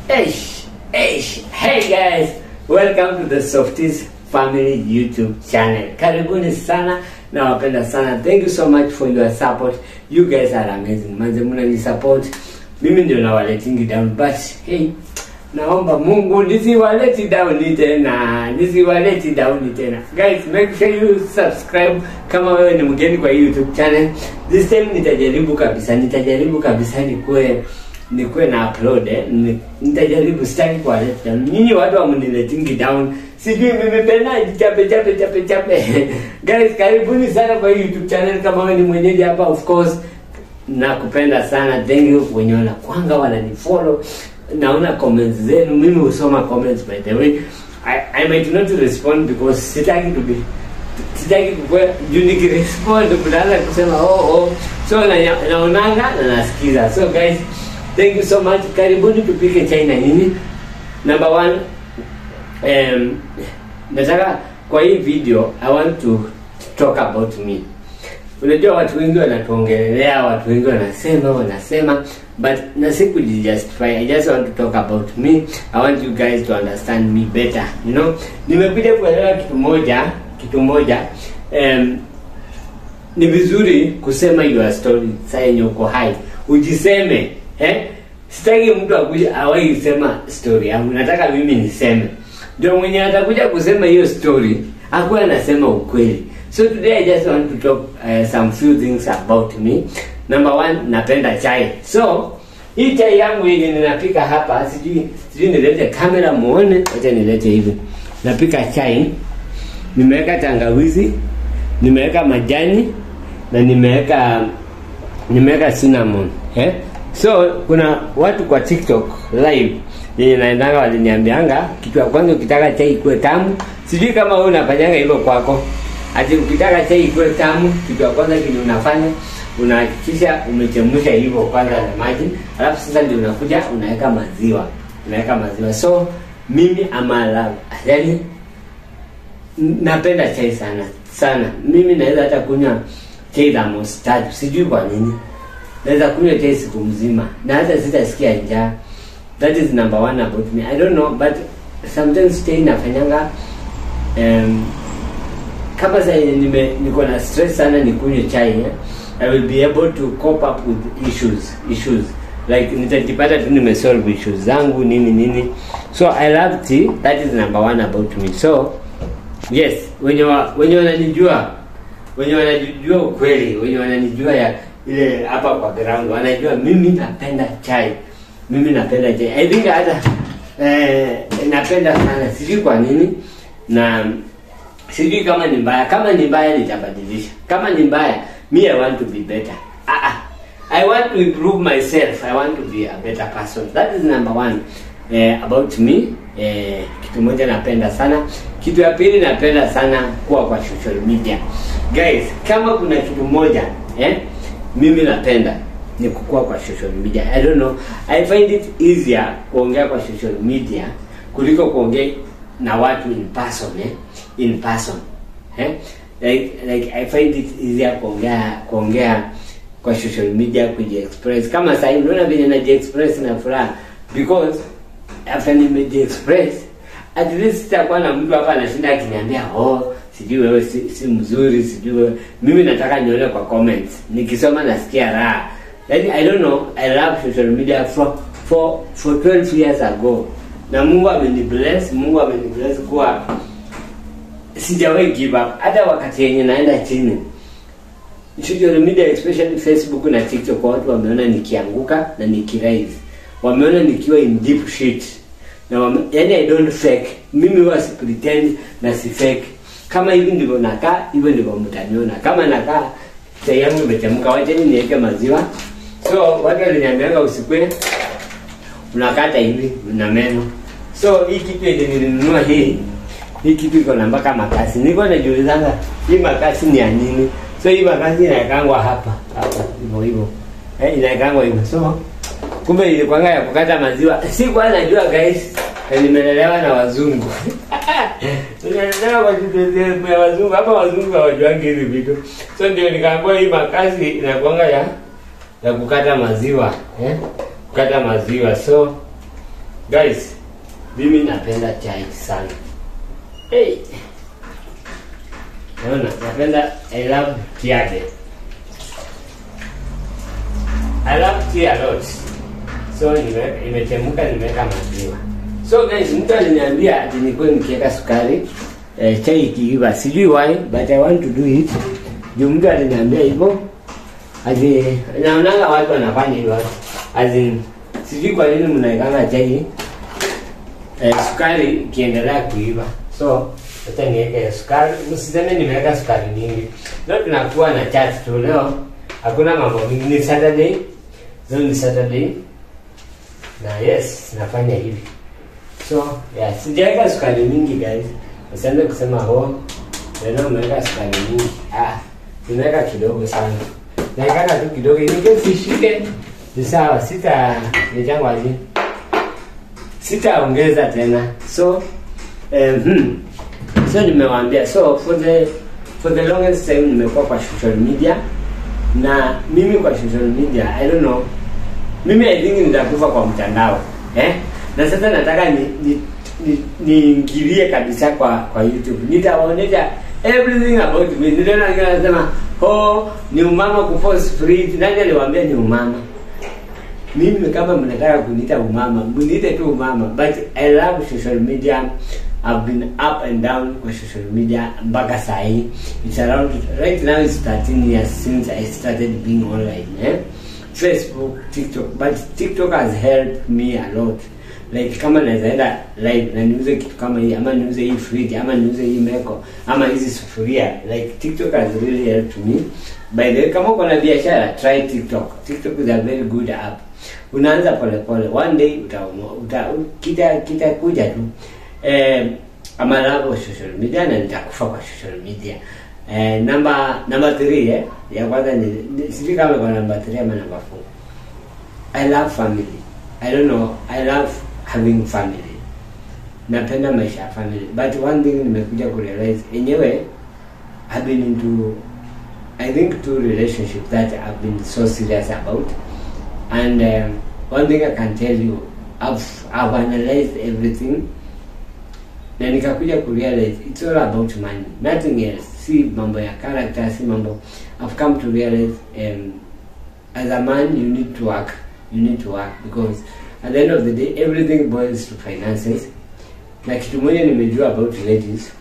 Eish, eish. Hey guys, welcome to the Softies Family YouTube channel. Karibuni sana na wapenda sana. Thank you so much for your support. You guys are amazing. Manze mnani support. Mimi ndio nawaletingi down but hey, naomba Mungu nisiwaleti down tena. Nisiwaleti down tena. Guys, make sure you subscribe kama wewe ni mgeni kwa hii YouTube channel. This time nitajaribu kabisa, nitajaribu kabisa nikuwe nikuwe na upload eh. Ni- Nitajaribu sitaki kuwaleta down. Nyinyi watu wamuniletingi down. Sijui mimi pena chape chape chape chape. Guys, karibuni sana kwa hii YouTube channel kama wewe ni mwenyeji hapa of course nakupenda sana thank you wenye wanakwanga wananifollow naona comments zenu mimi husoma comments by the way I, I might not respond because sitaki to be sitaki kukua juu nikirespond mnaanza kusema oh oh so na, naonanga na nasikiza so guys thank you so much karibuni tupike chai na nyinyi number one um, nataka kwa hii video i want to talk about me unajua watu wengi wanatuongelelea watu wengi wanasema wanasema but na sikujijustify i just want to talk about me i want you guys to understand me better you know nimekuja kuelewa kitu moja kitu moja um, ni vizuri kusema your story saa yenye uko hai ujiseme eh? sitaki mtu akuja awai sema story yangu nataka mimi niseme ndio mwenye atakuja kusema hiyo story akuwa anasema ukweli so today i just want to talk uh, some few things about me number one napenda chai so hii chai yangu yenye ninapika hapa sijui sijui nilete kamera muone wacha nilete hivi napika chai nimeweka tangawizi nimeweka majani na nimeweka nimeweka cinnamon eh? so kuna watu kwa tiktok live yenye naendanga waliniambianga kitu ya kwanza ukitaka chai ikuwe tamu sijui kama wewe unafanyanga hivyo kwako ati ukitaka chai ikuwe tamu kitu ya kwanza kile unafanya unahakikisha umechemsha hivyo kwanza na maji alafu sasa ndio unakuja unaweka maziwa unaweka maziwa so mimi ama love yani napenda chai sana sana mimi naweza hata kunywa chai thamos tatu sijui kwa nini naweza kunywa chai siku mzima na hata sitasikia njaa that is number one about me i don't know but sometimes chai nafanyanga um, kama sa nime niko na stress sana nikunywe chai eh? i will be able to cope up with issues issues like nitajipata tu nimesolve issues zangu nini nini so i love tea that is number one about me so yes wenye wa, wenye wananijua wenye wanajua ukweli wenye wananijua ya ile hapa kwa ground wanajua mimi napenda chai mimi napenda chai i think hata eh, napenda sana sijui kwa nini na sijui kama ni mbaya kama ni mbaya nitabadilisha kama ni mbaya me i want to be better ah, ah. i want to improve myself i want to be a better person that is number one eh, about me eh, kitu moja napenda sana kitu ya pili napenda sana kuwa kwa social media guys kama kuna kitu moja eh, mimi napenda ni kukua kwa social media i don't know i find it easier kuongea kwa social media kuliko kuongea na watu in person eh? in person eh? like, like i find it easier kuongea kuongea kwa social media kujiexpress kama sahii unaona venye najiexpress na furaha because after nimejiexpress at least sitakuwa na mtu hapa anashinda akiniambia oh sijui wewe si, si mzuri sijui wewe mimi nataka nione kwa comments nikisoma nasikia raha yani i don't know i love social media for for for 12 years ago na mungu amenibless mungu amenibless kuwa sijawahi give up hata wakati yenye naenda chini social media especially facebook na tiktok watu wameona nikianguka na nikirise wameona nikiwa in deep shit na wame, yani i don't fake mimi huwa si pretend na si fake kama hivi ndivyo nakaa hivyo ndivyo mtaniona kama nakaa chai yangu imechemka wacheni niweke maziwa so watu waliniambianga usikwe unakata hivi na meno so hii kitu yenye nilinunua hii hii kitu iko na mpaka makasi niko najiulizanga hii makasi ni ya nini so hii makasi inaekangwa hapa hapa hivyo hivyo eh, inaekangwa hivyo so kumbe ilikwanga ya kukata maziwa sikuwa najua guys na nimelelewa na wazungu nimelelewa kwa kitu ya wazungu hapa wazungu hawajuangi hizi vitu so ndio nikaambiwa hii makasi inakwanga ya ya kukata maziwa eh? kukata maziwa so guys mimi napenda chai sana hey. naona napenda i love tiade i love tea a lot so nime- imechemuka nimeweka maziwa so guys mtu aliniambia ati nikuwe nikiweka sukari eh, chai ikiiva sijui why but i want to do it juu mtu aliniambia hivyo ati naonanga watu wanafanya hivyo as in sijui kwa nini mnaekanga chai eh, sukari ikiendelea kuiva so hata niweke sukari msiseme nimeweka sukari nyingi leo tunakuwa na chat tu leo hakuna mambo mingi ni saturday leo ni saturday na yes nafanya hivi so yeah, sijaweka sukari mingi guys usianze kusema oh leo umeweka sukari mingi ah nimeweka kidogo sana naekaka tu kidogo nikesishike ni sawa sita nijangwaji sitaongeza tena so um, hmm. so nimewaambia so for the for the longest time nimekuwa kwa social media na mimi kwa social media i don't know mimi i think nitakufa kwa mtandao eh na sasa nataka ni ni ni- niingilie kabisa kwa kwa youtube nitawaonyesha everything about me niliona wengine wanasema oh ni umama kupost free nani aliwaambia ni umama mimi kama mnataka kuniita umama mniite tu umama but i love social media I've been up and down kwa social media mpaka sahi it's around right now it's 13 years since i started being online eh? facebook tiktok but tiktok has helped me a lot like kama nawezaenda live na niuze kitu kama hii ama niuze hii fridge ama niuze hii meko ama hizi sufuria like tiktok has really helped me by the way kama uko na biashara try tiktok tiktok is a very good app unaanza polepole one day utaumwa uta, kita kitakuja tu eh, ama love social media na nitakufa kwa social media eh, namba namba 3 eh ya kwanza ni ni- sijui kama kwa namba 3 ama namba 4 I love family. I don't know. I love having family. Napenda maisha ya family. But one thing nimekuja kurealize enyewe I've been into I think two relationships that I've been so serious about. And um, one thing I can tell you, I've, I've analyzed everything na nikakuja kurealize it's all about money nothing else si mambo ya character si mambo i've come to realize um, as a man you need to work you need to work because at the end of the day everything boils to finances na kitu moja nimejua about ladies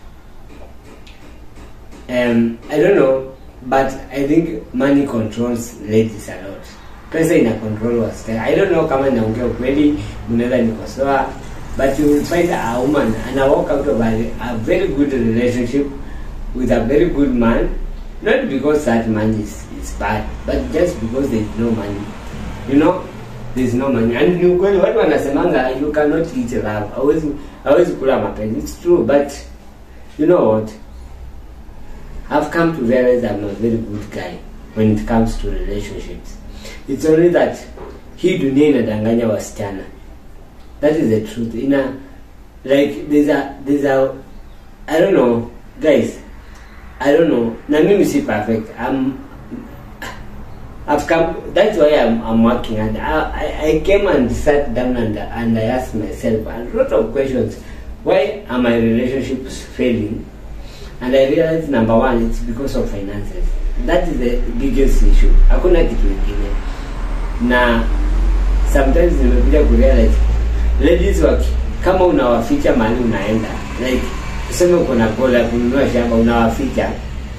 um, i don't know but i think money controls ladies a lot pesa ina control wasichana i don't know kama naongea ukweli mnaweza nikosoa but you will find a woman and I walk out of a, a very good relationship with a very good man not because that man is, is bad but just because there is no money you know there is no money and ni ukweli watu wanasemanga you cannot eat love hawezi hawezi kula mapenzi it's true but you know what I've come to realize I'm a very good guy when it comes to relationships. It's only that hii dunia inadanganya wasichana. That is the truth. Ina like there's a there's a I don't know guys. I don't know. Na mimi si perfect. I'm I've come that's why I'm I'm working and I, I, I came and sat down and and I asked myself a lot of questions. Why are my relationships failing? and I realized number one it's because of finances. That is the biggest issue. Hakuna kitu ingine. Na sometimes nimekuja kurealize ladies waki kama unawaficha mahali unaenda like tuseme uko na goal ya kununua shamba unawaficha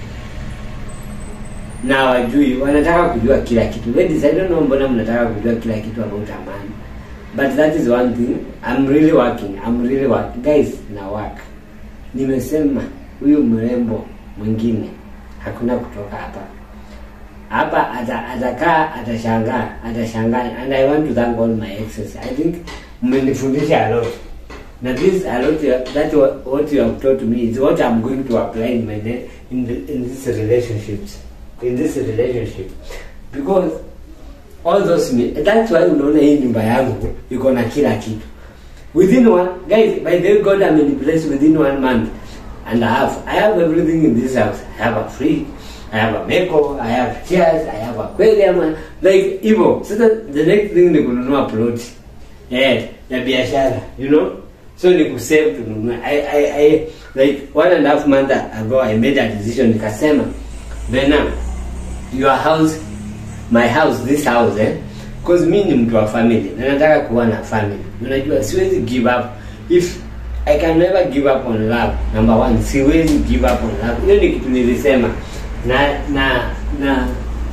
na wajui wanataka kujua kila kitu ladies I don't know mbona mnataka kujua kila kitu about a man but that is one thing I'm really working I'm really working guys na work nimesema huyu mrembo mwingine hakuna kutoka hapa hapa ata- atakaa atashangaa atashangaa and i want to thank all my exes i think mmenifundisha a lot na this a lot you- that wa- what you have taught me is what i'm going to apply in my ne- in, the, in this relationships in this relationship because all those me that's why unaona hii nyumba yangu iko na kila kitu within one guys by the way god I'm in place within one month and I have I have everything in this house I have a fridge I have a meko I have chairs I have aquarium like hivyo sasa the next thing ni kununua plot eh ya biashara you know so ni kusave tununue I, I, I, like one and a half month ago i made a decision nikasema bena your house my house this house eh cause mi ni mtu wa family na nataka kuwa na family unajua siwezi give up if i can never give up on love number one siwezi give up on love hiyo ni kitu nilisema na na na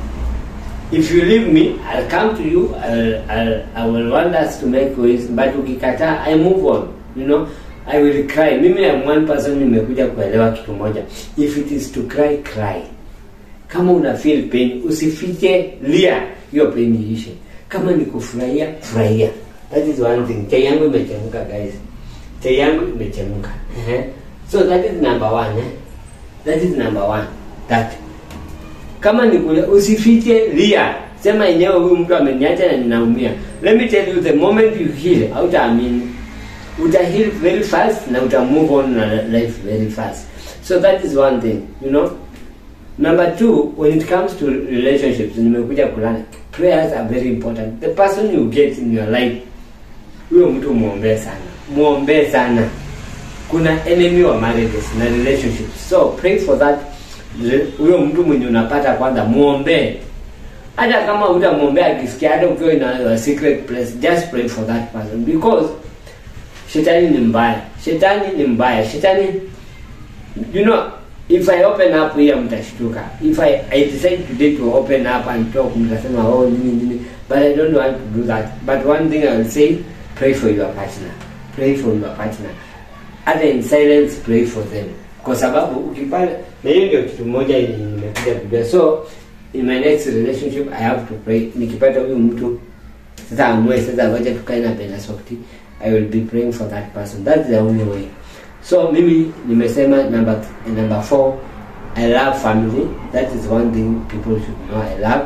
if you leave me i'll come to you I'll, I'll, i will want us to make ways but ukikataa i move on you know i will cry mimi am one person nimekuja kuelewa kitu moja if it is to cry cry kama una feel pain usifiche lia hiyo pain iishe kama ni kufurahia furahia that is one thing chai yangu imechemka guys chai yangu imechemka Ehe. so that is number one eh? that is number one that kama ni kulia usifiche lia sema yenyewe huyu mtu ameniacha na ninaumia let me tell you the moment you heal hautaamini uta heal very fast na uta move on na life very fast so that is one thing you know number two when it comes to relationships nimekuja kulana prayers are very important the person you get in your life huyo mtu muombee sana muombee sana kuna enemy wa marriages na relationships so pray for that re- huyo mtu mwenye unapata kwanza muombee hata kama utamwombea akisikia hata ukiwa in a a secret place just pray for that person because shetani ni mbaya shetani ni mbaya shetani you know if i open up here mtashtuka if i, I decide today to open up and talk mtasema oh nini nini but i don't want to do that but one thing i will say pray for your partner pray for your partner hata in silence pray for them kwa sababu ukipata na hiyo ndio kitu moja yenye nimekuja kujua so in my next relationship i have to pray nikipata huyu mtu sasa amue sasa wacha tukae na penda softi i will be praying for that person that's the only way so mimi nimesema number number four i love family that is one thing people should know i love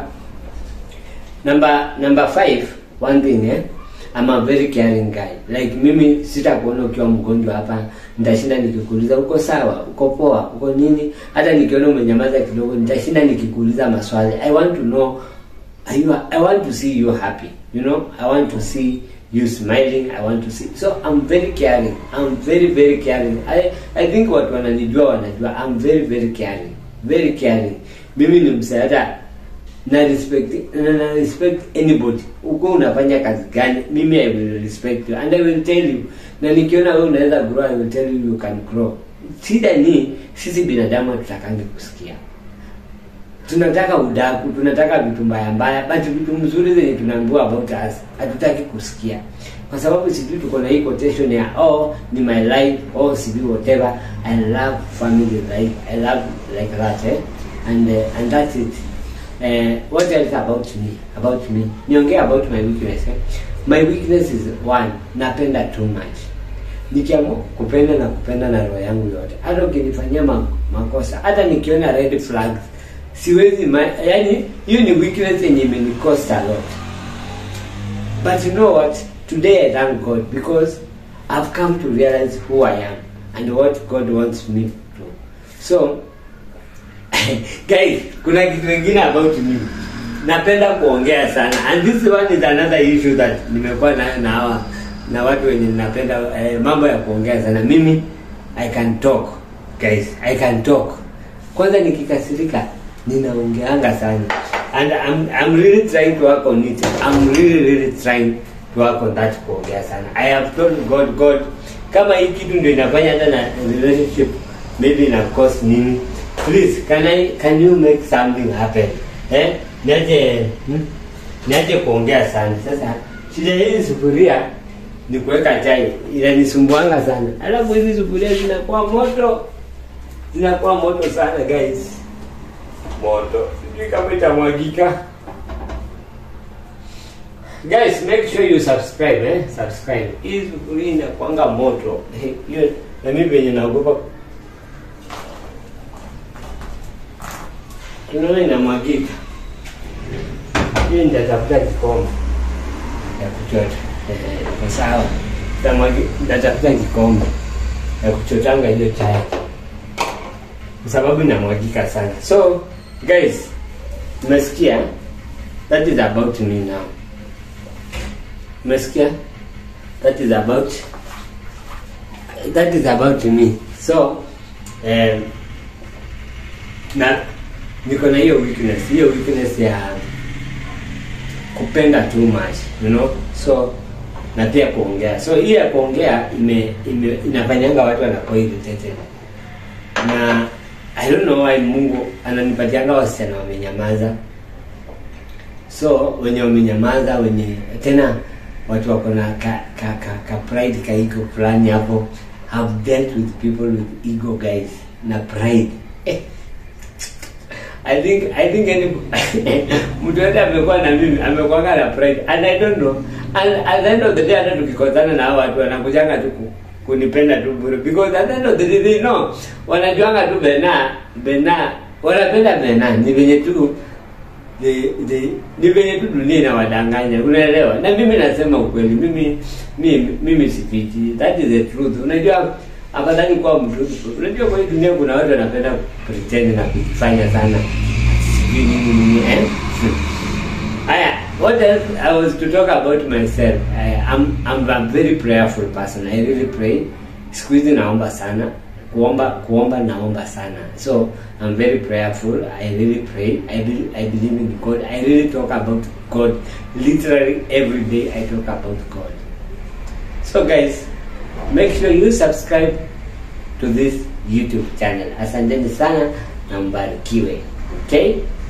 number number five one thing eh I'm a very caring guy like mimi sitakuona ukiwa mgonjwa hapa nitashinda nikikuuliza uko sawa uko poa uko nini hata nikiona umenyamaza kidogo nitashinda nikikuuliza maswali i want to know are you, i want to see you happy you know i want to see you smiling i want to see so i'm very caring i'm very very caring i i think watu wananijua wanajua i'm very very caring very caring mimi ni msaada na respect na, na respect anybody uko unafanya kazi gani mimi i will respect you and i will tell you na nikiona wewe unaweza grow i will tell you you can grow shida ni sisi binadamu hatutakangi kusikia tunataka udaku tunataka vitu mbaya mbaya but vitu mzuri zenye tunaambiwa about us hatutaki kusikia kwa sababu sijui tuko na hii quotation ya oh ni my life oh sijui whatever i love family life i love like that eh? and uh, and that's it uh, what else about me about me niongee about my weakness eh? my weakness is one napenda too much nikiamua kupenda na kupenda na roho yangu yote hata ukinifanyia ma, makosa hata nikiona red flags siwezi ma, yani hiyo ni weakness yenye imenicost a lot but you know what today i thank god because i've come to realize who i am and what god wants me to so guys kuna kitu kingine about me napenda kuongea sana and this one is another issue that nimekuwa nayo na hawa na watu wenye napenda eh, mambo ya kuongea sana mimi i can talk guys i can talk kwanza nikikasirika ninaongeanga sana and I'm, I'm really trying to work on it I'm really really trying to work on that kuongea sana I have told God God kama hii kitu ndio inafanya hata na relationship maybe ina cost nini please can I can you make something happen eh niache hmm? niache kuongea sana sasa shida hii sufuria ni kuweka chai inanisumbuanga sana alafu hizi sufuria zinakuwa moto zinakuwa moto sana guys moto sijui kama itamwagika guys make sure you subscribe eh? subscribe hii sufuria inakwanga moto Eh, hiyo na mimi venye naogopa tunaona inamwagika hiyo nitatafuta kikombe ya kuchota Eh, iko sawa Nitamwagi- nitatafuta kikombe ya kuchotanga hiyo chai kwa sababu inamwagika sana so guys umesikia that is about me now umesikia that is about that is about me so eh, na niko na hiyo weakness hiyo weakness ya kupenda too much you know so na pia kuongea so hii ya kuongea ime, ime inafanyanga watu wanakuwa irritated na i don't know why mungu ananipatianga wasichana wamenyamaza so wenye wamenyamaza wenye tena watu wako na ka, ka, ka, ka pride ka ego fulani hapo have dealt with people with ego guys na pride eh. I think I think any mtu yote amekuwa na mimi amekuwa na pride and I don't know and at the end of the day hata tukikosana na hao watu wanakujanga tu ku- kunipenda tu bure because at the end of the day they know wanajuanga tu bena bena wanapenda bena ni venye tu the, the, ni venye tu dunia inawadanganya unaelewa na mimi nasema ukweli mimi mimi, mimi sipiti that is the truth unajua afadhali kuwa mtruthful unajua kwa hii dunia kuna watu wanapenda pretend na kujifanya sana sijui nini nini eh Aya, what else I was to talk about myself. I, I'm, I'm a very prayerful person. I really pray. Siku hizi naomba sana. Kuomba kuomba naomba sana. So I'm very prayerful. I really pray. I really, I believe in God. I really talk about God. Literally every day I talk about God. So guys, make sure you subscribe to this YouTube channel. Asanteni sana na mbarikiwe. Okay?